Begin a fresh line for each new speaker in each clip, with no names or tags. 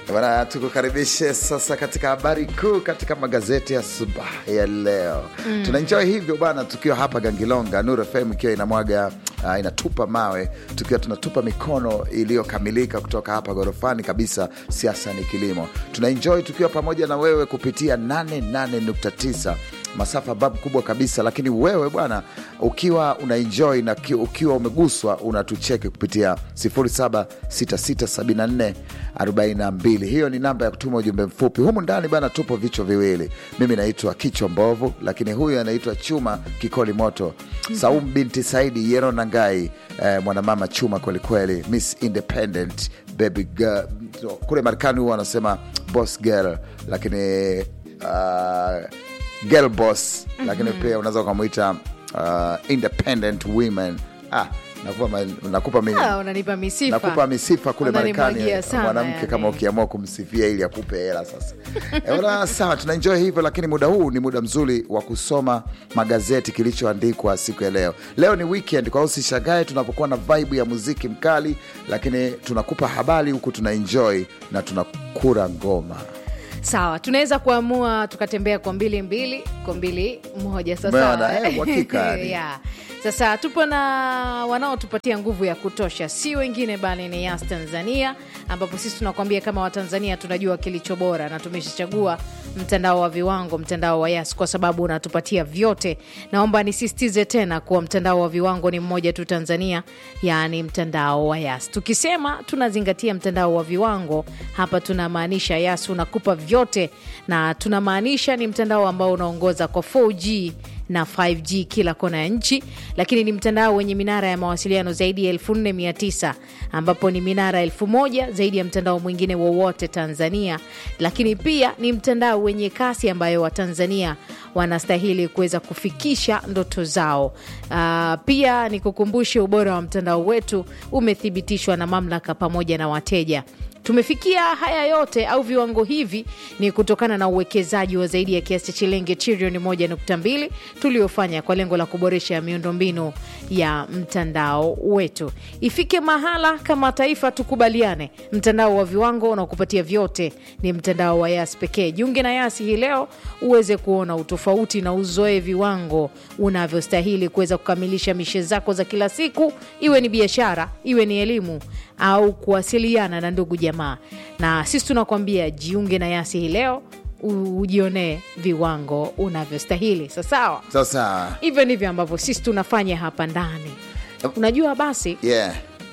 Bwana, tukukaribishe sasa katika habari kuu katika magazeti ya subahi ya leo mm. Tunaenjoy hivyo bwana, tukiwa hapa Gangilonga, Nuru FM ikiwa inamwaga uh, inatupa mawe, tukiwa tunatupa mikono iliyokamilika kutoka hapa ghorofani kabisa. Siasa ni kilimo, tunaenjoy tukiwa pamoja na wewe kupitia 88.9 masafa babu kubwa kabisa, lakini wewe bwana, ukiwa unaenjoy na ki- ukiwa umeguswa, unatucheki kupitia 07667442. Hiyo ni namba ya kutuma ujumbe mfupi. Humu ndani bana, tupo vichwa viwili. Mimi naitwa Kichwa Mbovu, lakini huyu anaitwa Chuma Kikoli Moto, Saum binti Saidi Yero Nangai, eh, mwanamama chuma kwelikweli, Miss Independent baby girl. Kule Marekani huwa wanasema boss girl, lakini uh, girl boss lakini pia unaweza ukamwita uh, independent women ah, nakupa, ma- nakupa mimi
Ah, unanipa misifa
nakupa misifa kule Marekani
Unanimwagia sana,
mwanamke
yani.
kama ukiamua kumsifia ili akupe hela sasa. Eh, bwana, sawa, tunaenjoy hivyo, lakini muda huu ni muda mzuri wa kusoma magazeti kilichoandikwa siku ya leo. Leo ni weekend, kwa hiyo usishagae tunapokuwa na vibe ya muziki mkali, lakini tunakupa habari huku tunaenjoy na tunakura ngoma.
sawa tunaweza kuamua tukatembea kwa mbili mbili kwa mbili moja
Umeona,
sasa
eh, uhakika yani.
yeah. sasa tupo na wanaotupatia nguvu ya kutosha si wengine bali ni yas tanzania ambapo sisi tunakuambia kama watanzania tunajua kilicho bora na tumeshachagua mtandao wa viwango mtandao wa yas kwa sababu unatupatia vyote naomba nisisitize tena kuwa mtandao wa viwango ni mmoja tu tanzania yaani mtandao wa yas tukisema tunazingatia mtandao wa viwango hapa tunamaanisha yas unakupa vyote na tunamaanisha ni mtandao ambao unaongoza kwa 4g na 5G kila kona ya nchi, lakini ni mtandao wenye minara ya mawasiliano zaidi ya 4900 ambapo ni minara 1000 zaidi ya mtandao mwingine wowote Tanzania, lakini pia ni mtandao wenye kasi ambayo Watanzania wanastahili kuweza kufikisha ndoto zao. Uh, pia ni kukumbushe ubora wa mtandao wetu umethibitishwa na mamlaka pamoja na wateja. Tumefikia haya yote au viwango hivi ni kutokana na uwekezaji wa zaidi ya kiasi cha shilingi trilioni 1.2 tuliofanya kwa lengo la kuboresha miundombinu ya mtandao wetu. Ifike mahala kama taifa tukubaliane, mtandao wa viwango unaokupatia vyote ni mtandao wa Yas pekee. Jiunge na Yasi hii leo uweze kuona utofauti na uzoe viwango unavyostahili kuweza kukamilisha mishe zako za kila siku, iwe ni biashara, iwe ni elimu au kuwasiliana na ndugu jamaa. Na sisi tunakuambia jiunge na Yasi hii leo u- ujionee viwango unavyostahili. Sasawa,
Sasa
hivyo ndivyo ambavyo sisi tunafanya hapa ndani. Unajua, basi
yeah.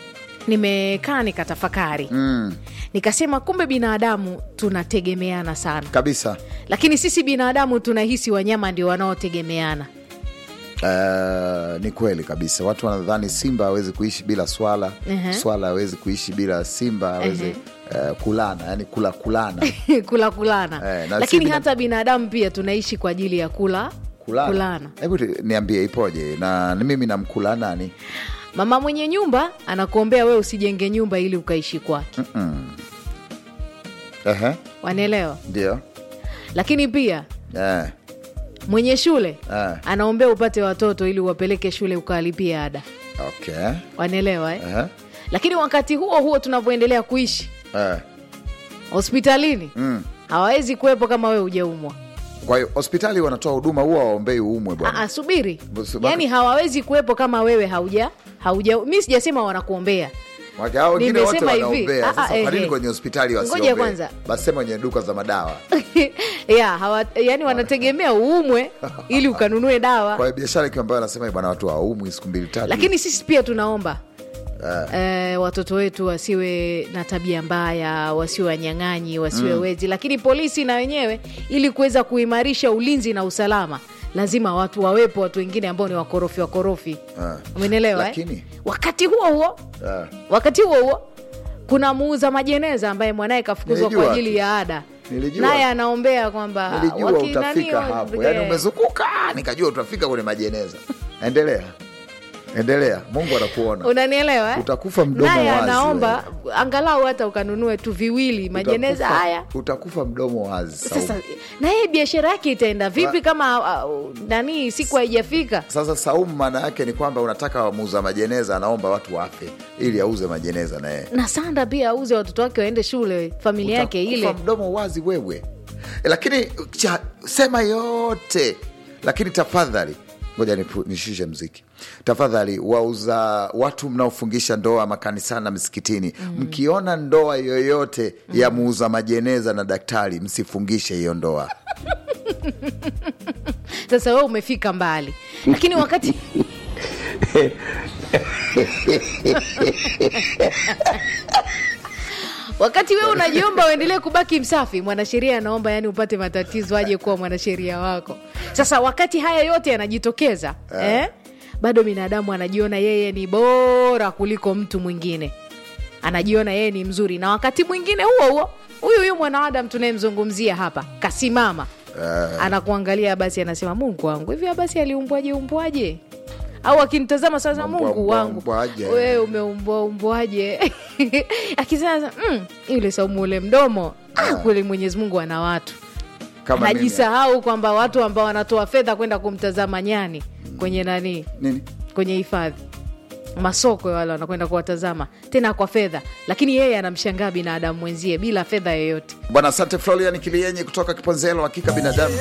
nimekaa nikatafakari,
mm,
nikasema kumbe binadamu tunategemeana sana,
kabisa
lakini sisi binadamu tunahisi wanyama ndio wanaotegemeana.
Uh, ni kweli kabisa. Watu wanadhani simba hawezi kuishi bila swala,
Ehe.
swala hawezi kuishi bila simba, hawezi uh, kulana, yani kula kulana
kula kulana
Eh, na
lakini
si bina-
hata binadamu pia tunaishi kwa ajili ya kula
kulana.
kulana.
Hebu tu- niambie ipoje? Na ni mimi namkula nani?
Mama mwenye nyumba anakuombea wewe usijenge nyumba ili ukaishi kwake,
Ehe,
wanaelewa.
ndio
Lakini pia
eh,
mwenye shule
Eh.
anaombea upate watoto ili uwapeleke shule ukawalipia ada,
okay.
wanaelewa eh?
Ehe,
Lakini wakati huo huo tunavyoendelea kuishi
eh.
hospitalini
Mm.
hawawezi kuwepo kama wewe hujaumwa.
Kwa hiyo hospitali wanatoa huduma, huwa waombei uumwe bwana.
Aa, subiri,
Basi-
yaani hawawezi kuwepo kama wewe hauja hauja. Mi sijasema wanakuombea
Wake hao wengine wote
Nimesema hivi.
wanaombea.
Ah,
Sasa
ah,
kwa nini
ehe.
kwenye hospitali
Ngoja
wasiombee?
kwanza.
Basi sema kwenye duka za madawa.
ya hawa, yani wanategemea uumwe ili ukanunue dawa
Kwa hiyo biashara ikiwa ambayo anasema bwana, watu hawaumwi siku mbili tatu,
lakini sisi pia tunaomba eh, watoto wetu wasiwe na tabia mbaya, wasiwe wanyang'anyi, wasiwe wezi. Lakini polisi na wenyewe, ili kuweza kuimarisha ulinzi na usalama, lazima watu wawepo, watu wengine ambao ni wakorofi wakorofi,
Ah.
umenielewa eh?
Lakini-
wakati huo huo
Ah.
wakati huo huo kuna muuza majeneza ambaye mwanaye kafukuzwa
Nilijua
kwa ajili
tu.
ya ada,
Nilijua
naye
tu.
anaombea kwamba
nilijua
wakinani
utafika
wa-
hapo,
eh,
yaani umezunguka, nikajua utafika kwenye majeneza. Endelea. endelea mungu anakuona
unanielewa eh?
Utakufa mdomo
naye
wazi
anaomba angalau hata ukanunue tu viwili majeneza
Utakufa-
haya
utakufa mdomo wazi Saumu.
sasa na yeye biashara yake itaenda vipi kama uh, nani siku haijafika
sasa saumu maana yake ni kwamba unataka muuza majeneza anaomba watu wafe ili auze majeneza na yeye
na sanda pia auze watoto wake waende shule familia yake
Utakufa
ile
mdomo wazi wewe E, lakini cha, sema yote lakini tafadhali ngoja nipu- nishushe mziki tafadhali wauza watu mnaofungisha ndoa makanisani na misikitini mm. mkiona ndoa yoyote mm. ya muuza majeneza na daktari msifungishe hiyo ndoa
sasa we umefika mbali lakini wakati wakati wewe unajiomba uendelee kubaki msafi mwanasheria anaomba yani upate matatizo aje kuwa mwanasheria wako sasa wakati haya yote yanajitokeza eh, bado binadamu anajiona yeye ni bora kuliko mtu mwingine anajiona yeye ni mzuri na wakati mwingine huo huo huyu huyu mwanadamu tunayemzungumzia hapa kasimama anakuangalia basi anasema mungu wangu hivi basi aliumbwaje umbwaje au akinitazama sasa
Umbwa,
mungu
umbwa,
wangu
umbwaje.
wewe umeumbwa umbwaje akisema mm, yule saumu ule mdomo ah, kweli mwenyezi mungu ana watu
kama mimi.
anajisahau kwamba watu ambao wanatoa fedha kwenda kumtazama nyani kwenye nani
nini
kwenye hifadhi masoko ya wale wanakwenda kuwatazama tena kwa fedha lakini yeye anamshangaa binadamu mwenzie bila fedha yoyote
bwana asante florian kilienyi kutoka kiponzelo hakika binadamu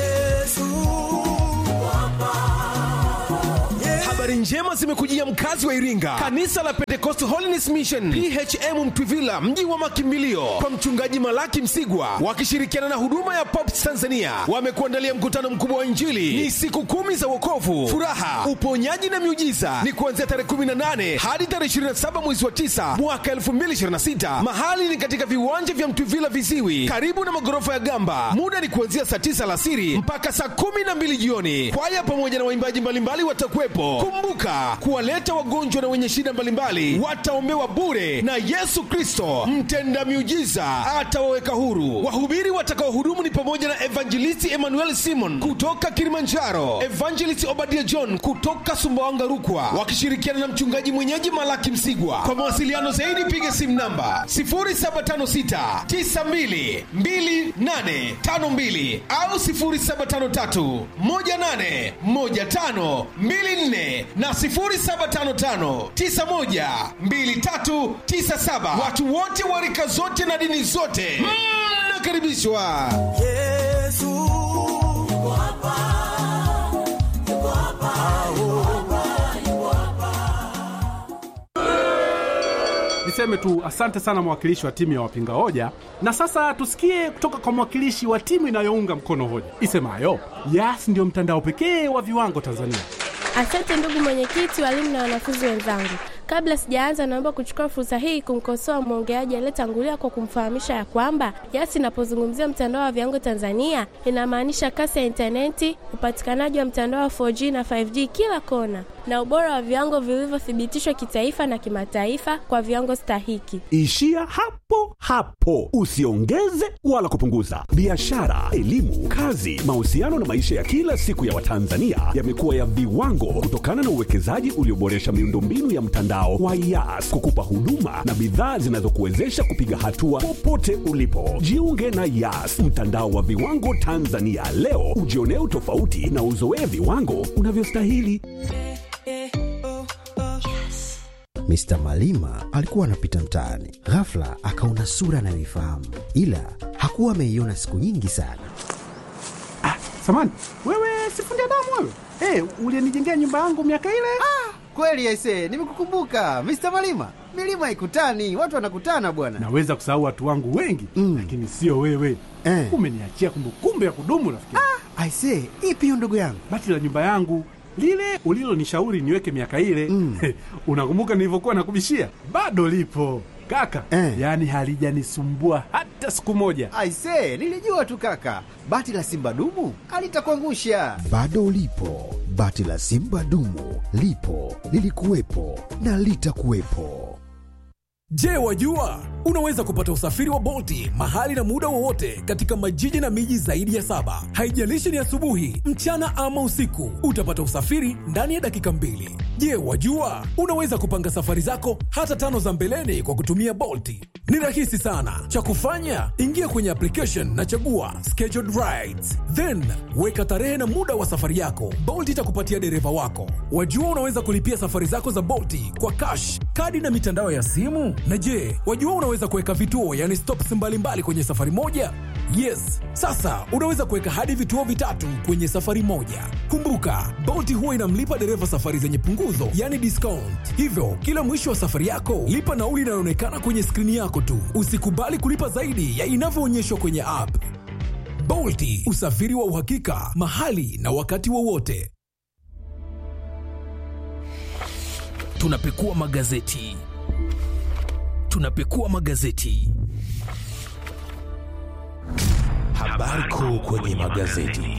habari njema zimekujia mkazi wa iringa kanisa la pentecost holiness mission phm mtwivila mji wa makimbilio kwa mchungaji malaki msigwa wakishirikiana na huduma ya pops tanzania wamekuandalia mkutano mkubwa wa injili ni siku kumi za wokovu furaha uponyaji na miujiza ni kuanzia tarehe 18 hadi tarehe 27 mwezi wa 9 mwaka 2026 mahali ni katika viwanja vya mtwivila viziwi karibu na magorofa ya gamba muda ni kuanzia saa 9 alasiri mpaka saa 12 jioni kwaya pamoja na waimbaji mbalimbali watakuwepo kumbuka kuwaleta wagonjwa na wenye shida mbalimbali wataombewa bure na yesu kristo mtenda miujiza atawaweka huru wahubiri watakaohudumu ni pamoja na evangelisti emmanuel simon kutoka kilimanjaro evangelist obadia john kutoka sumbawanga rukwa wakishirikiana na mchungaji mwenyeji malaki msigwa kwa mawasiliano zaidi piga simu namba 0756 92 2852 au 0753 18 15 24 na 0755 91 2397. Watu wote wa rika zote na dini zote mnakaribishwa.
Niseme tu asante sana mwakilishi wa timu ya wapinga hoja, na sasa tusikie kutoka kwa mwakilishi wa timu inayounga mkono hoja isemayo Yas ndio mtandao pekee wa viwango Tanzania.
Asante ndugu mwenyekiti, walimu na wanafunzi wenzangu. Kabla sijaanza, naomba kuchukua fursa hii kumkosoa mwongeaji aliyetangulia kwa kumfahamisha ya kwamba Yas inapozungumzia mtandao wa viwango Tanzania inamaanisha kasi ya intaneti, upatikanaji wa mtandao wa 4G na 5G kila kona, na ubora wa viwango vilivyothibitishwa kitaifa na kimataifa kwa viwango stahiki.
Ishia hapo hapo, usiongeze wala kupunguza. Biashara, elimu, kazi, mahusiano na maisha ya kila siku ya Watanzania yamekuwa ya viwango kutokana na uwekezaji ulioboresha miundombinu ya mtandao wa Yas kukupa huduma na bidhaa zinazokuwezesha kupiga hatua popote ulipo. Jiunge na Yas, mtandao wa viwango Tanzania leo, ujionee utofauti na uzoee viwango unavyostahili.
Mr. Malima alikuwa anapita mtaani, ghafla akaona sura anayoifahamu, ila hakuwa ameiona siku nyingi sana.
Samani wewe, sifundi damu wewe, hey, ulienijengea nyumba yangu miaka ile.
Kweli aise, nimekukumbuka Mr. Malima. Milima ikutani, watu wanakutana bwana.
Naweza kusahau watu wangu wengi
Mm.
lakini sio wewe
Eh.
umeniachia kumbukumbu ya kudumu rafiki.
Aise, ipi hiyo ndugu yangu?
Bati la nyumba yangu lile ulilonishauri niweke miaka ile
Mm.
unakumbuka nilivyokuwa nakubishia? Bado lipo kaka
Eh.
yaani halijanisumbua hata siku moja.
Aise, nilijua tu kaka, bati la simba dumu alitakuangusha.
Bado lipo bati la Simba dumu, lipo lilikuwepo na litakuwepo.
Je, wajua
unaweza kupata usafiri wa Bolti mahali na muda wowote katika majiji na miji zaidi ya saba. Haijalishi ni asubuhi, mchana ama usiku, utapata usafiri ndani ya dakika mbili. Je, wajua unaweza kupanga safari zako hata tano za mbeleni kwa kutumia Bolti? Ni rahisi sana. Cha kufanya, ingia kwenye application na chagua scheduled rides, then weka tarehe na muda wa safari yako. Bolt itakupatia dereva wako. Wajua unaweza kulipia safari zako za Bolti kwa cash, kadi na mitandao ya simu. Na je, wajua unaweza kuweka vituo, yani stops mbalimbali kwenye safari moja? Yes, sasa unaweza kuweka hadi vituo vitatu kwenye safari moja. Kumbuka, Bolt huwa inamlipa dereva safari zenye punguzo, yani discount. Hivyo kila mwisho wa safari yako lipa nauli inayoonekana kwenye skrini yako tu. Usikubali kulipa zaidi ya inavyoonyeshwa kwenye app. Bolti, usafiri wa uhakika mahali na wakati wowote.
tunapekua magazeti tunapekua magazeti habari kuu kwenye magazeti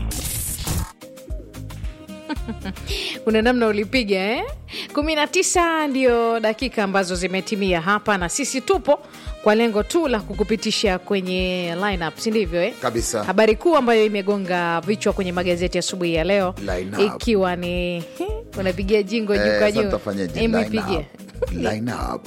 kuna namna ulipiga eh? kumi na tisa ndio dakika ambazo zimetimia hapa na sisi tupo kwa lengo tu la kukupitisha kwenye lineup si ndivyo eh?
Kabisa.
habari kuu ambayo imegonga vichwa kwenye magazeti asubuhi ya leo
Lineup.
ikiwa ni unapigia jingo juu
Eh,
kwa
sasa
juu
tutafanyaje?
Hebu
Line
ipigie.
up. Line up.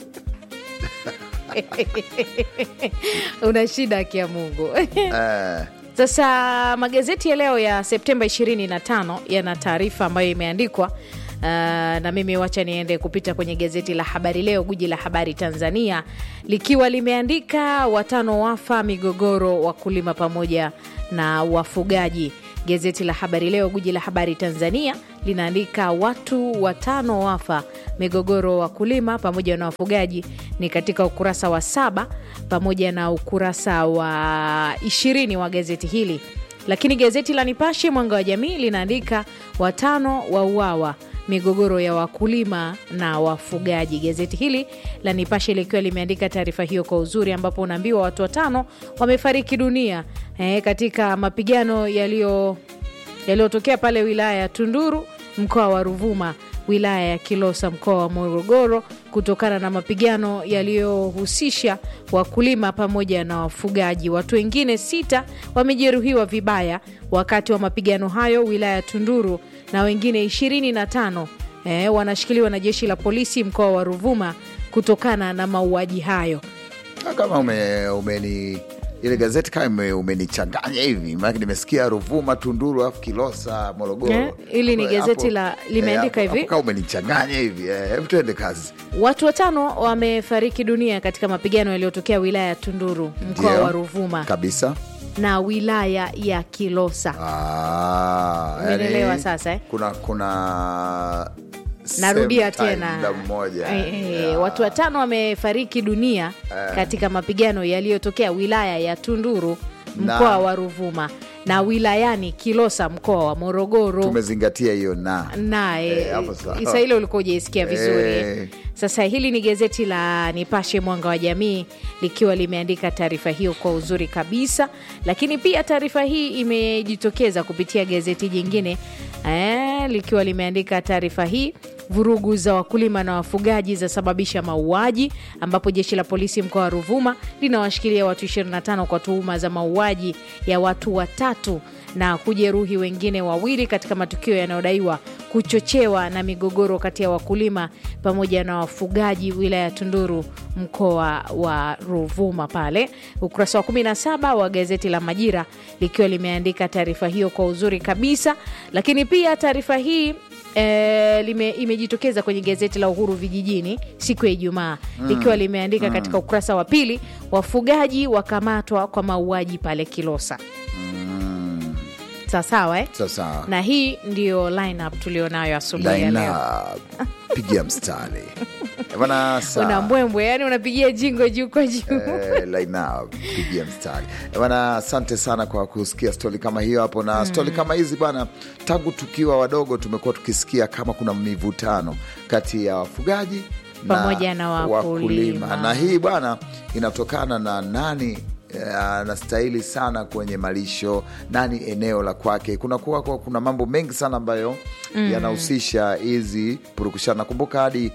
una shida akia mungu
Eh,
Sasa magazeti ya leo ya Septemba 25 yana taarifa ambayo imeandikwa Uh, na mimi wacha niende kupita kwenye gazeti la Habari Leo, guji la habari Tanzania, likiwa limeandika watano wafa migogoro, wakulima pamoja na wafugaji. Gazeti la Habari Leo, guji la habari Tanzania, linaandika watu watano wafa migogoro, wakulima pamoja na wafugaji, ni katika ukurasa wa saba pamoja na ukurasa wa ishirini wa gazeti hili. Lakini gazeti la Nipashe Mwanga wa Jamii linaandika watano wauawa migogoro ya wakulima na wafugaji. Gazeti hili la Nipashe likiwa limeandika taarifa hiyo kwa uzuri, ambapo unaambiwa watu watano wamefariki dunia eh, katika mapigano yaliyo yaliyotokea pale wilaya ya Tunduru mkoa wa Ruvuma wilaya ya Kilosa mkoa wa Morogoro kutokana na mapigano yaliyohusisha wakulima pamoja na wafugaji. Watu wengine sita wamejeruhiwa vibaya wakati wa mapigano hayo wilaya ya Tunduru na wengine 25 eh, wanashikiliwa na jeshi la polisi mkoa wa Ruvuma kutokana na mauaji hayo.
kama ume, umeni ile gazeti kama ume- umenichanganya hivi maanake nimesikia Ruvuma, Tunduru alafu Kilosa, Morogoro.
Eh, hili ni
Hapo-
gazeti la- limeandika
hapo-
hivi.
hapo kama umenichanganya hivi eh, hebu tuende kazi.
Watu watano wamefariki dunia katika mapigano yaliyotokea wilaya ya Tunduru mkoa
Ndio.
wa Ruvuma
kabisa.
na wilaya ya Kilosa.
Ah,
Umeelewa
yani,
sasa, eh?
kuna kuna
Narudia
same time,
tena
muda mmoja
Eh, eh,
Yeah.
watu watano wamefariki dunia
Eh.
katika mapigano yaliyotokea wilaya ya Tunduru
Na-
mkoa wa Ruvuma na wilayani Kilosa mkoa wa Morogoro.
tumezingatia hiyo na
naye
Eh, hapo sawa.
isa ile ulikuwa ujaisikia vizuri
Eh.
sasa hili ni gazeti la nipashe mwanga wa jamii likiwa limeandika taarifa hiyo kwa uzuri kabisa lakini pia taarifa hii imejitokeza kupitia gazeti jingine eh, likiwa limeandika taarifa hii vurugu za wakulima na wafugaji zasababisha mauaji ambapo jeshi la polisi mkoa wa ruvuma linawashikilia watu 25 kwa tuhuma za mauaji ya watu watatu na kujeruhi wengine wawili katika matukio yanayodaiwa kuchochewa na migogoro kati ya wakulima pamoja na wafugaji wilaya ya Tunduru mkoa wa Ruvuma pale. Ukurasa wa 17 wa gazeti la Majira likiwa limeandika taarifa hiyo kwa uzuri kabisa, lakini pia taarifa hii E, lime, imejitokeza kwenye gazeti la Uhuru Vijijini siku ya Ijumaa
Mm.
likiwa limeandika
Mm.
katika ukurasa wa pili, wafugaji wakamatwa kwa mauaji pale Kilosa. Sawasawa eh?
sasa
na hii ndiyo lineup tulionayo asubuhi ya
line
leo.
up, pigia mstari Eh, bana saa
Una mbwembwe, yani unapigia jingo juu kwa juu.
Eh, line up, pigia mstari Eh, bana asante sana kwa kusikia stori kama hiyo hapo na
Mm.
stori kama hizi bana tangu tukiwa wadogo tumekuwa tukisikia kama kuna mivutano kati ya wafugaji
Pamoja na wakulima.
na hii bwana inatokana na nani eh, anastahili sana kwenye malisho nani eneo la kwake kuna kuwa kuwa kuna mambo mengi sana ambayo
Mm.
yanahusisha hizi purukushana nakumbuka hadi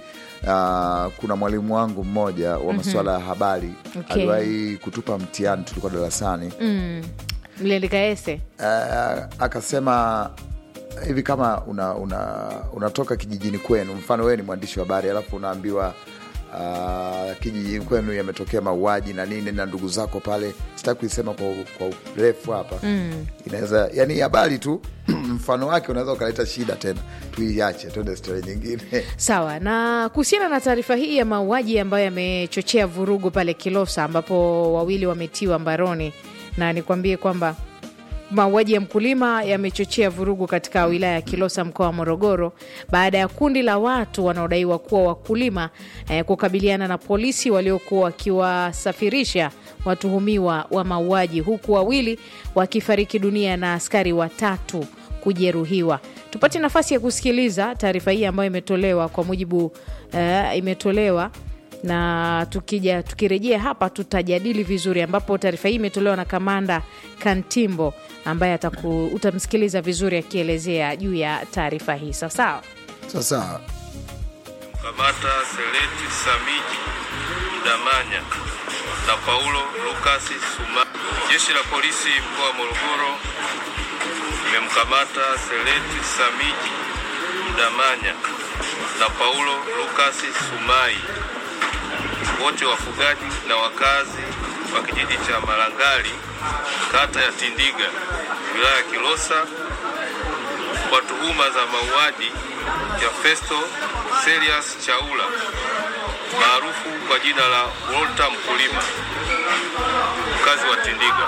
uh, kuna mwalimu wangu mmoja wa masuala ya habari
Okay.
aliwahi kutupa mtihani, tulikuwa darasani
mm. mliandika ese
uh, akasema hivi kama una, una, unatoka kijijini kwenu, mfano wewe ni mwandishi wa habari alafu unaambiwa uh, kijijini kwenu yametokea mauaji na nini na ndugu zako pale, sitaki kuisema kwa, kwa urefu hapa
mm.
inaweza yani habari tu mfano wake unaweza ukaleta shida tena, tuiache tuende stori nyingine.
Sawa. Na kuhusiana na taarifa hii ya mauaji ambayo yamechochea vurugu pale Kilosa, ambapo wawili wametiwa mbaroni, na nikwambie kwamba mauaji ya mkulima yamechochea vurugu katika wilaya ya Kilosa, mkoa wa Morogoro, baada ya kundi la watu wanaodaiwa kuwa wakulima eh, kukabiliana na polisi waliokuwa wakiwasafirisha watuhumiwa wa mauaji, huku wawili wakifariki dunia na askari watatu kujeruhiwa. Tupate nafasi ya kusikiliza taarifa hii ambayo imetolewa kwa mujibu eh, imetolewa na tukija tukirejea hapa tutajadili vizuri, ambapo taarifa hii imetolewa na kamanda Kantimbo ambaye ataku, utamsikiliza vizuri akielezea juu ya taarifa hii. Sawa sawa.
Sasa
Kamata Seleti Samiji Mdamanya na Paulo Lukasi Suma. Jeshi la polisi mkoa wa Morogoro limemkamata Seleti Samiji Mdamanya na Paulo Lukasi Sumai, wote wafugaji na wakazi wa kijiji cha Malangali, kata ya Tindiga, wilaya ya Kilosa kwa tuhuma za mauaji ya Festo Serious Chaula maarufu kwa jina la Walter Mkulima, mkazi wa Tindiga.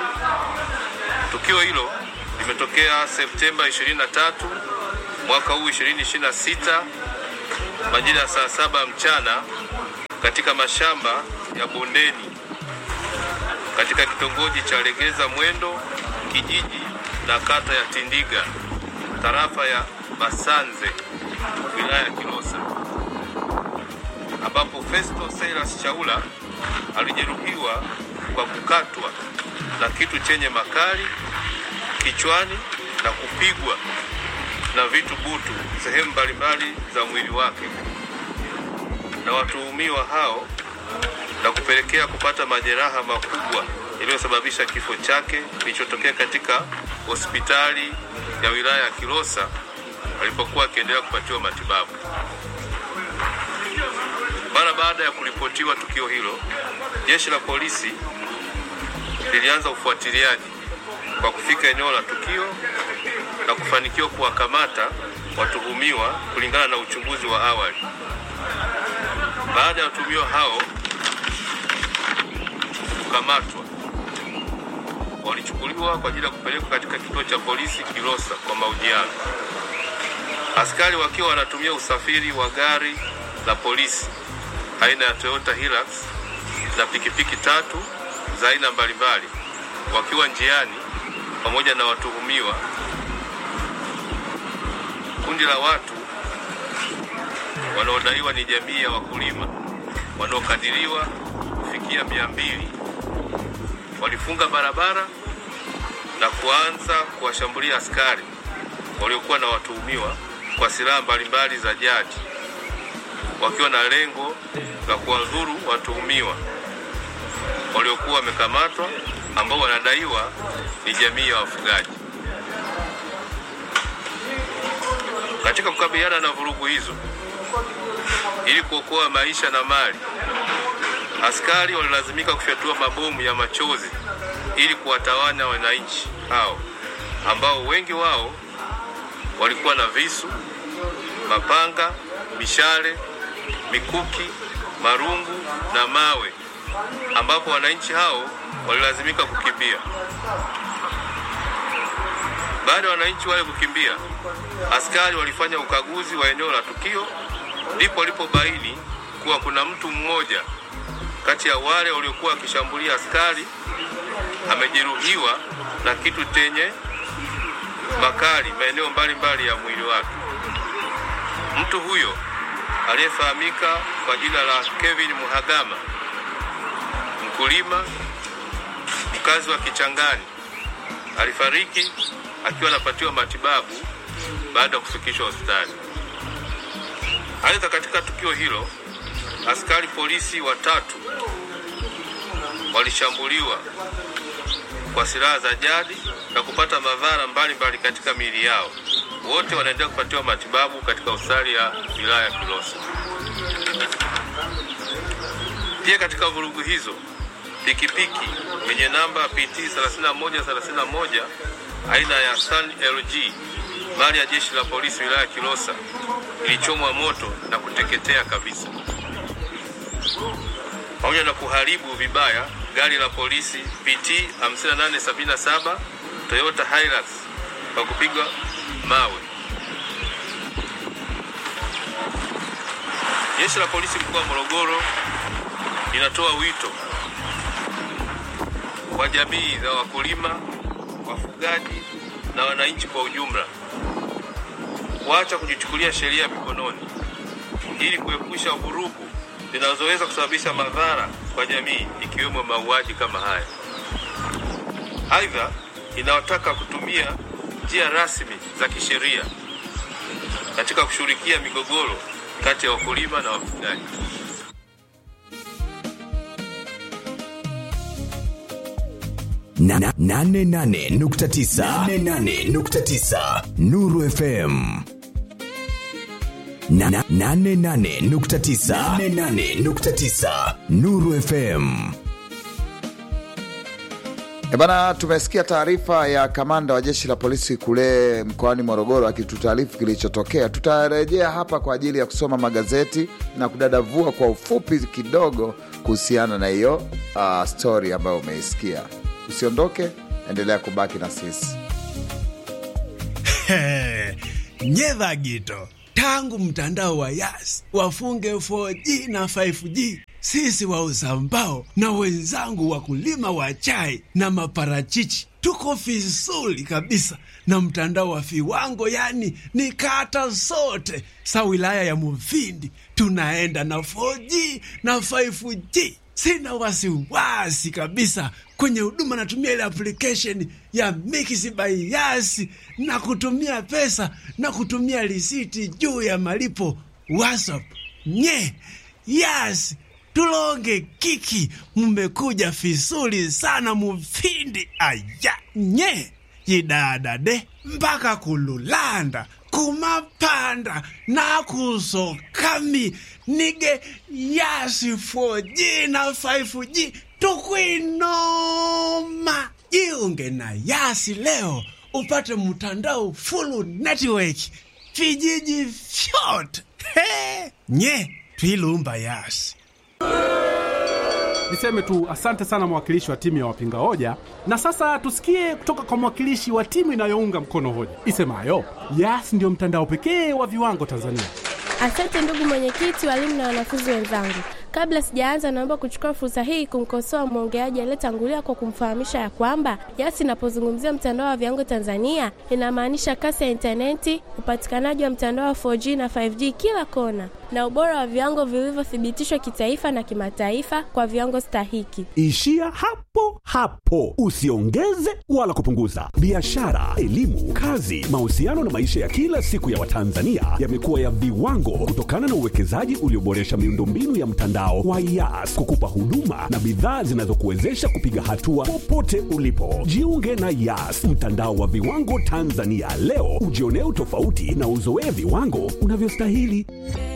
Tukio hilo limetokea Septemba 23 mwaka huu 2026 majira ya saa saba mchana katika mashamba ya bondeni katika kitongoji cha Legeza Mwendo kijiji na kata ya Tindiga tarafa ya Basanze wilaya ya Kilosa ambapo Festo Silas Chaula alijeruhiwa kwa kukatwa na kitu chenye makali kichwani na kupigwa na vitu butu sehemu mbalimbali za mwili wake na watuhumiwa hao na kupelekea kupata majeraha makubwa yaliyosababisha kifo chake kilichotokea katika hospitali ya wilaya ya Kilosa alipokuwa akiendelea kupatiwa matibabu. Mara baada ya kuripotiwa tukio hilo, jeshi la polisi lilianza ufuatiliaji kwa kufika eneo la tukio na kufanikiwa kuwakamata watuhumiwa kulingana na uchunguzi wa awali. Baada ya watuhumiwa hao kukamatwa, walichukuliwa kwa ajili ya kupelekwa katika kituo cha polisi Kilosa kwa mahojiano. Askari wakiwa wanatumia usafiri wa gari la polisi aina ya Toyota Hilux na pikipiki tatu za aina mbalimbali, wakiwa njiani pamoja na watuhumiwa. Kundi la watu wanaodaiwa ni jamii ya wakulima wanaokadiriwa kufikia mia mbili walifunga barabara na kuanza kuwashambulia askari waliokuwa na watuhumiwa kwa silaha mbalimbali za jadi wakiwa na lengo la kuwadhuru watuhumiwa waliokuwa wamekamatwa ambao wanadaiwa ni jamii ya wafugaji. Katika kukabiliana na vurugu hizo, ili kuokoa maisha na mali, askari walilazimika kufyatua mabomu ya machozi ili kuwatawanya wananchi hao ambao wengi wao walikuwa na visu, mapanga, mishale, mikuki, marungu na mawe, ambapo wananchi hao walilazimika kukimbia. Baada ya wananchi wale kukimbia, askari walifanya ukaguzi wa eneo la tukio, ndipo walipobaini kuwa kuna mtu mmoja kati ya wale waliokuwa wakishambulia askari amejeruhiwa na kitu chenye makali maeneo mbalimbali ya mwili wake. Mtu huyo aliyefahamika kwa jina la Kevin Muhagama, mkulima mkazi wa Kichangani, alifariki akiwa anapatiwa matibabu baada ya kufikishwa hospitali. Aidha, katika tukio hilo askari polisi watatu walishambuliwa kwa silaha za jadi na kupata madhara mbalimbali katika miili yao. Wote wanaendelea kupatiwa matibabu katika hospitali ya wilaya ya Kilosa. Pia katika vurugu hizo pikipiki yenye namba PT 3131 aina ya Sun LG mali ya jeshi la polisi wilaya ya Kilosa ilichomwa moto na kuteketea kabisa, pamoja na kuharibu vibaya gari la polisi PT 5877 Toyota Hilux kwa kupigwa mawe. Jeshi la polisi mkoa wa Morogoro linatoa wito kwa jamii za wakulima, wafugaji na wananchi kwa ujumla kuacha kujichukulia sheria mikononi ili kuepusha vurugu zinazoweza kusababisha madhara kwa jamii ikiwemo mauaji kama haya. Aidha, inawataka kutumia njia rasmi za kisheria katika kushughulikia migogoro kati ya wakulima na wafugaji.
Na- na- nane nane nukta tisa nane nane nukta tisa Nuru FM Na- na- nane nane nukta tisa nane nane nukta tisa Nuru FM
E bana, tumesikia taarifa ya kamanda wa jeshi la polisi kule mkoani Morogoro akitutaarifu kilichotokea. Tutarejea hapa kwa ajili ya kusoma magazeti na kudadavua kwa ufupi kidogo kuhusiana na hiyo uh, stori ambayo umeisikia. Usiondoke, endelea kubaki na sisi.
nyedha gito tangu mtandao wa yas wafunge 4G na 5G, sisi wauza mbao na wenzangu wakulima wa chai na maparachichi tuko vizuri kabisa na mtandao wa viwango, yani ni kata zote sa wilaya ya Mufindi tunaenda na 4G na 5G. Sina wasiwasi kabisa kwenye huduma, natumia ile application ya Mix by Yas na kutumia pesa na kutumia risiti juu ya malipo WhatsApp. Nye Yas tulonge kiki, mmekuja vizuri sana Mufindi. Aya nye yidadade mpaka kululanda kumapanda nakusokami nige yasi 4G na 5G tukwinoma jiunge na yasi leo upate mtandao full network vijiji vyote He! nye twilumba yasi
Niseme tu asante sana mwakilishi wa timu ya wapinga hoja, na sasa tusikie kutoka kwa mwakilishi wa timu inayounga mkono hoja isemayo Yas ndio mtandao pekee wa viwango Tanzania.
Asante ndugu mwenyekiti, walimu na wanafunzi wenzangu. Kabla sijaanza, naomba kuchukua fursa hii kumkosoa mwongeaji aliyetangulia kwa kumfahamisha ya kwamba Yas inapozungumzia mtandao wa viwango Tanzania inamaanisha kasi ya intaneti, upatikanaji wa mtandao wa 4G na 5G kila kona, na ubora wa viwango vilivyothibitishwa kitaifa na kimataifa kwa viwango stahiki.
Ishia hapo hapo, usiongeze wala kupunguza. Biashara, elimu, kazi, mahusiano na maisha ya kila siku ya Watanzania yamekuwa ya viwango kutokana na uwekezaji ulioboresha miundombinu ya mtandao wa Yas kukupa huduma na bidhaa zinazokuwezesha kupiga hatua popote ulipo. Jiunge na Yas, mtandao wa viwango Tanzania leo, ujionee utofauti na uzoee viwango unavyostahili.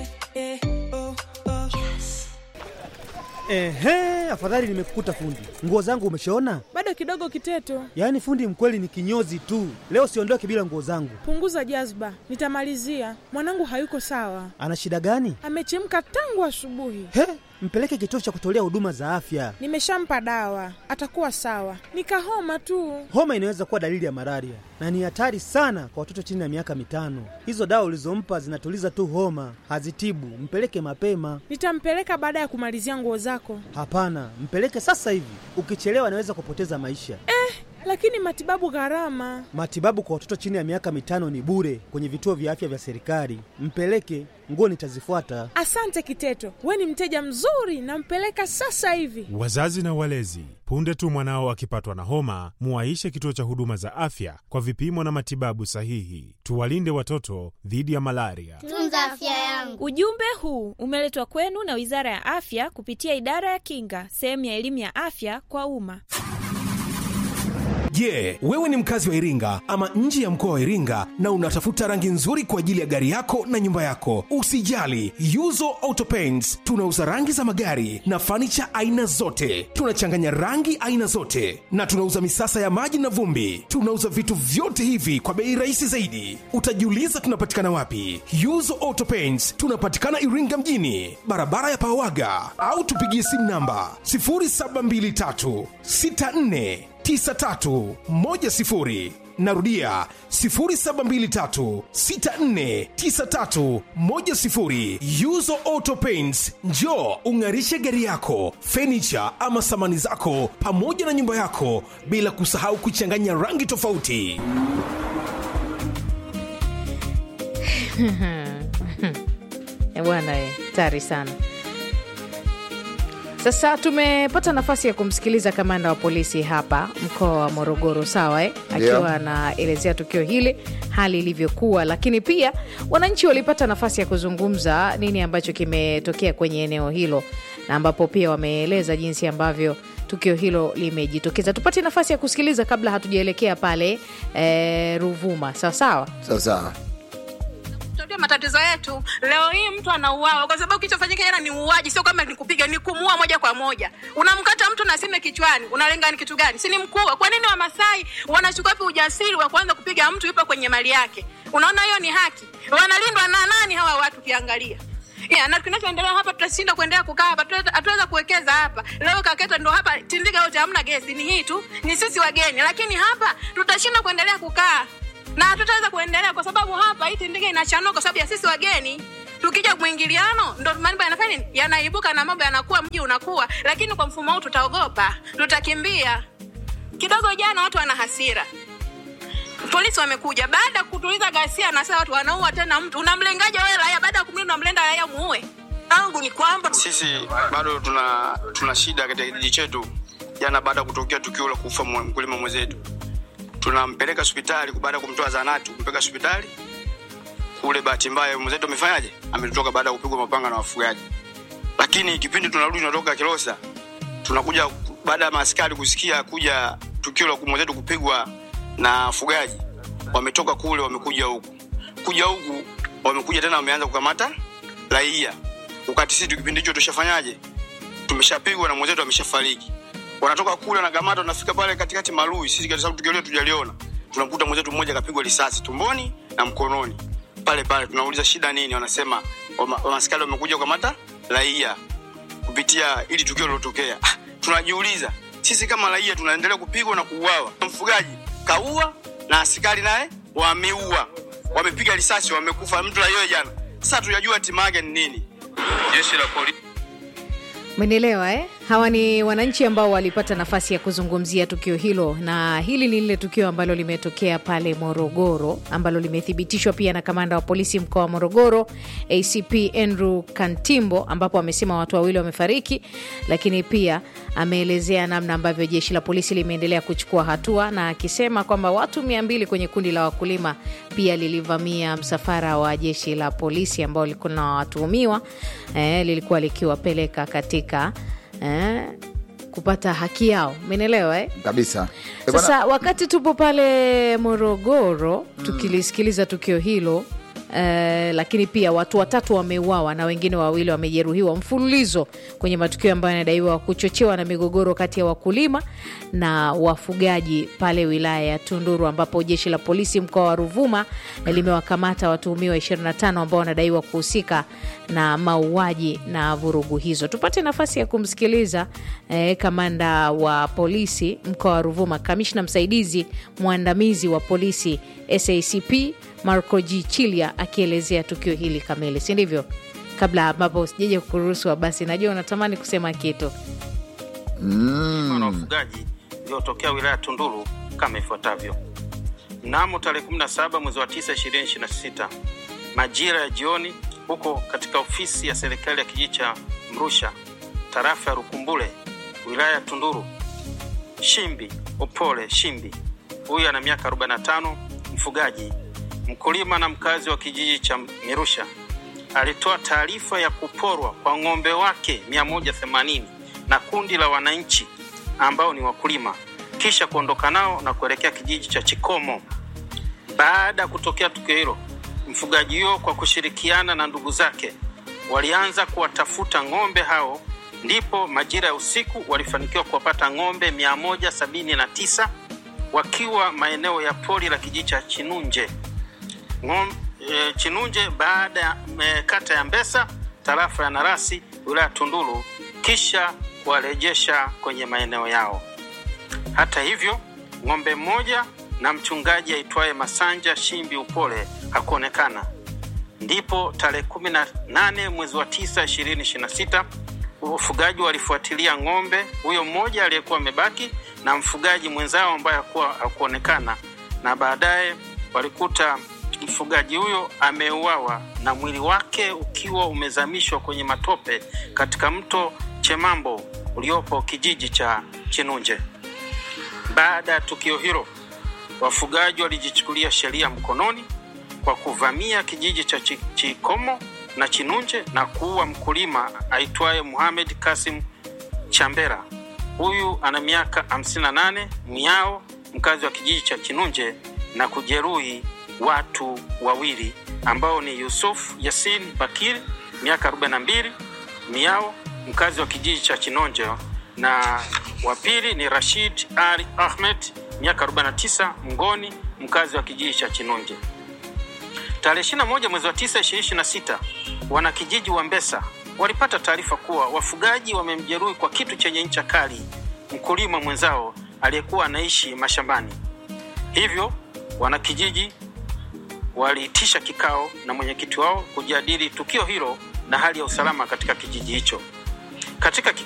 Ehe, afadhali nimekukuta fundi. Nguo zangu umeshaona?
Bado kidogo Kiteto,
Yaani fundi mkweli ni kinyozi tu. Leo siondoke bila nguo zangu.
punguza jazba, nitamalizia. Mwanangu hayuko sawa,
Ana shida gani?
amechemka tangu asubuhi.
He, mpeleke kituo cha kutolea huduma za afya.
Nimeshampa dawa, atakuwa sawa. Nikahoma tu.
Homa inaweza kuwa dalili ya malaria na ni hatari sana kwa watoto chini ya miaka mitano. Hizo dawa ulizompa zinatuliza tu homa, hazitibu. Mpeleke mapema.
Nitampeleka baada ya kumalizia nguo zako.
Hapana, mpeleke sasa hivi. Ukichelewa anaweza kupoteza maisha.
Lakini matibabu gharama.
Matibabu kwa watoto chini ya miaka mitano ni bure kwenye vituo vya afya vya serikali. Mpeleke, nguo nitazifuata.
Asante Kiteto, we ni mteja mzuri, nampeleka sasa hivi.
Wazazi na walezi, punde tu mwanao akipatwa na homa, muwaishe kituo cha huduma za afya kwa vipimo na matibabu sahihi. Tuwalinde watoto dhidi ya malaria.
Tunza afya yangu. Ujumbe huu umeletwa kwenu na Wizara ya Afya kupitia Idara ya Kinga, sehemu ya elimu ya afya kwa umma.
Je, wewe ni mkazi wa Iringa ama nje ya mkoa wa Iringa na unatafuta rangi nzuri kwa ajili ya gari yako na nyumba yako? Usijali, Yuzo Auto Paints tunauza rangi za magari na fanicha aina zote. Tunachanganya rangi aina zote na tunauza misasa ya maji na vumbi. Tunauza vitu vyote hivi kwa bei rahisi zaidi. Utajiuliza tunapatikana wapi? Yuzo Auto Paints tunapatikana Iringa mjini, barabara ya Pawaga, au tupigie simu namba 0723 64 9310 narudia 0723649310 yuzo auto paints njo ung'arishe gari yako fenicha ama samani zako pamoja na nyumba yako bila kusahau kuchanganya rangi tofauti
Eh, bwana eh, tari sana sasa tumepata nafasi ya kumsikiliza kamanda wa polisi hapa mkoa wa morogoro sawa eh?
Ndio.
akiwa anaelezea tukio hili hali ilivyokuwa lakini pia wananchi walipata nafasi ya kuzungumza nini ambacho kimetokea kwenye eneo hilo na ambapo pia wameeleza jinsi ambavyo tukio hilo limejitokeza tupate nafasi ya kusikiliza kabla hatujaelekea pale eh, ruvuma sawa sawa
sawasawa
Tutajua matatizo yetu. Leo hii mtu anauawa kwa sababu kilichofanyika jana ni uuaji, sio kama ni kupiga, ni kumuua moja kwa moja. Unamkata mtu na sime kichwani, unalenga ni kitu gani? Si ni mkuu? Kwa nini Wamasai wanachukua wapi ujasiri wa kuanza kupiga mtu yupo kwenye mali yake? Unaona hiyo ni haki? Wanalindwa na nani hawa watu? Ukiangalia Yeah, na kinachoendelea hapa tutashinda kuendelea kukaa hapa, hatuweza- hatuweza kuwekeza hapa. Leo Kaketa ndo hapa Tindiga yote hamna gesi, ni hii tu, ni sisi wageni, lakini hapa tutashinda kuendelea kukaa na hatutaweza kuendelea kwa sababu hapa hii Tindiga inachanua kwa sababu ya sisi wageni. Tukija mwingiliano ndo mambo yanafanya nini? Yanaibuka na mambo yanakuwa, mji unakuwa, lakini kwa mfumo huu tutaogopa, tutakimbia. Kidogo jana watu wana hasira polisi wamekuja baada ya kutuliza ghasia, na sasa watu wanaua tena mtu. Unamlengaje wewe raia? Baada ya kumlinda unamlenda raia muue? Tangu ni kwamba
sisi bado tuna tuna shida katika kijiji chetu jana baada ya kutokea tukio la kufa mwe- mkulima mwenzetu tunampeleka hospitali baada ya kumtoa zanati kumpeleka hospitali kule bahati mbaya mwenzetu amefanyaje ametoka baada ya kupigwa mapanga na wafugaji lakini kipindi tunarudi tunatoka kilosa tunakuja ku- baada ya maaskari kusikia kuja tukio la mwenzetu kupigwa na wafugaji wametoka kule wamekuja huku kuja huku wamekuja tena wameanza kukamata raia wakati sisi kipindi hicho tushafanyaje tumeshapigwa na mwenzetu ameshafariki wanatoka kule wanakamata wanafika pale katikati marui sisi kwa sababu tukio lile tujaliona tunamkuta mwenzetu mmoja kapigwa risasi tumboni na mkononi pale pale tunauliza shida nini wanasema wama- wamaskari wamekuja kukamata raia kupitia ili tukio lilotokea ah, tunajiuliza sisi kama raia tunaendelea kupigwa na kuuawa mfugaji kaua na askari naye wameua wamepiga risasi wamekufa mtu raia jana sasa tujajua hatima yake ni nini
jeshi la polisi
Umenielewa eh? Hawa ni wananchi ambao walipata nafasi ya kuzungumzia tukio hilo, na hili ni lile tukio ambalo limetokea pale Morogoro, ambalo limethibitishwa pia na kamanda wa polisi mkoa wa Morogoro ACP Andrew Kantimbo, ambapo amesema watu wawili wamefariki, lakini pia ameelezea namna ambavyo jeshi la polisi limeendelea kuchukua hatua, na akisema kwamba watu mia mbili kwenye kundi la wakulima pia lilivamia msafara wa jeshi la polisi ambao lilikuwa na watuhumiwa eh, lilikuwa likiwapeleka katika eh, kupata haki yao menelewa eh?
kabisa Eh, bwana-
Sasa wakati tupo pale Morogoro tukilisikiliza tukio hilo eh, lakini pia watu watatu wameuawa na wengine wawili wamejeruhiwa mfululizo kwenye matukio ambayo yanadaiwa kuchochewa na migogoro kati ya wakulima na wafugaji pale wilaya ya Tunduru, ambapo jeshi la polisi mkoa wa Ruvuma limewakamata watuhumiwa 25 ambao wanadaiwa kuhusika na mauaji na vurugu hizo. Tupate nafasi ya kumsikiliza eh, kamanda wa polisi mkoa wa Ruvuma, kamishna msaidizi mwandamizi wa polisi SACP Marco G Chilia akielezea tukio hili kamili, si ndivyo? Kabla ambapo sijaja kuruhusu, basi najua unatamani kusema kitu.
na wafugaji iliyotokea wilaya ya Tunduru kama ifuatavyo. Mnamo tarehe 17 mwezi wa 9 2026 majira ya jioni,
huko katika ofisi ya serikali ya kijiji cha Mrusha, tarafa ya Rukumbule, wilaya ya Tunduru. Shimbi Opole Shimbi, huyu ana miaka 45, mfugaji, mkulima na mkazi wa kijiji cha Mirusha, alitoa taarifa ya kuporwa kwa ng'ombe wake 180 na kundi la wananchi ambao ni wakulima, kisha kuondoka nao na kuelekea kijiji cha Chikomo. Baada ya kutokea tukio hilo, mfugaji huyo kwa kushirikiana na ndugu zake walianza kuwatafuta ng'ombe hao, ndipo majira ya usiku walifanikiwa kuwapata ng'ombe 179 wakiwa maeneo ya pori la kijiji cha Chinunje Ng'om, e, Chinunje baada ya e, kata ya Mbesa tarafa ya Narasi wilaya ya Tunduru, kisha kuwarejesha kwenye maeneo yao. Hata hivyo, ng'ombe mmoja na mchungaji aitwaye Masanja Shimbi Upole hakuonekana. Ndipo tarehe kumi na nane mwezi wa tisa ishirini ishirini na sita wafugaji walifuatilia ng'ombe huyo mmoja aliyekuwa amebaki na mfugaji mwenzao ambaye hakuwa hakuonekana, na baadaye walikuta mfugaji huyo ameuawa na mwili wake ukiwa umezamishwa kwenye matope katika mto Chemambo uliopo kijiji cha Chinunje. Baada ya tukio hilo, wafugaji walijichukulia sheria mkononi kwa kuvamia kijiji cha Chi- Chikomo na Chinunje na kuua mkulima aitwaye Muhamed Kasim Chambera. Huyu ana miaka 58, miao mkazi wa kijiji cha Chinunje na kujeruhi watu wawili ambao ni Yusuf Yasin Bakir miaka 42, miao mkazi wa kijiji cha Chinonje na wa pili ni Rashid Ali Ahmed miaka 49, Mngoni mkazi wa kijiji cha Chinunje. Tarehe 21 mwezi wa 9 2026, wanakijiji wa Mbesa walipata taarifa kuwa wafugaji wamemjeruhi kwa kitu chenye ncha kali mkulima mwenzao aliyekuwa anaishi mashambani. Hivyo wanakijiji waliitisha kikao na mwenyekiti wao kujadili tukio hilo na hali ya usalama katika kijiji hicho. Katika